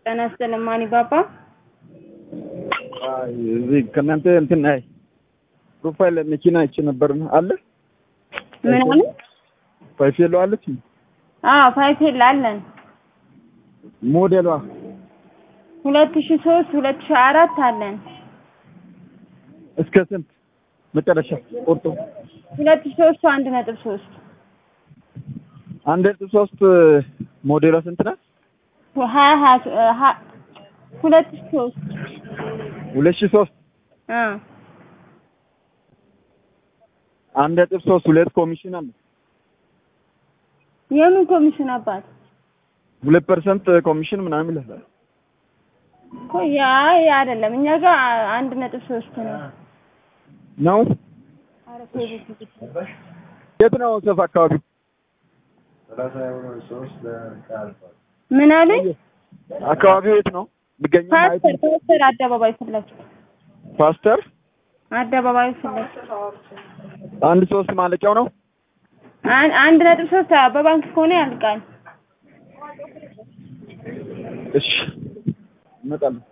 ጤና ይስጥልኝ ማን ባባ እዚህ ከእናንተ እንትን አይ ፕሮፋይል መኪና አይቼ ነበር አለ ምን አለ? ፋይፌሎ አለች አዎ ፋይፌል አለን ሞዴሏ ሁለት ሺ ሶስት ሁለት ሺ አራት አለን እስከ ስንት መጨረሻ ቁርጡ ሁለት ሺ ሶስቱ አንድ ነጥብ ሶስት አንድ ነጥብ ሶስት ሞዴሏ ስንት ናት? ሀያ ሀያ ሀ- ሁለት ሺ ሶስት ሁለት ሺህ ሶስት አ አንድ ነጥብ ሶስት ሁለት ኮሚሽን አለ የምን ኮሚሽን አባት ሁለት ፐርሰንት ኮሚሽን ምናምን ይላል። እኮ ያ ያ አይደለም እኛ ጋር አንድ ነጥብ ሶስት ነው ነው ኧረ ቴሌ- የት ነው ሰፍ አካባቢ ምን አለኝ አካባቢው የት ነው የሚገኘው? ማየት ፓስተር ፓስተር አደባባይ ፊት ለፊት ፓስተር አደባባይ ፊት ለፊት አንድ ሶስት ማለቂያው ነው። አን- አንድ ነጥብ ሶስት በባንክ ከሆነ ያልቃል እሺ እመጣለሁ።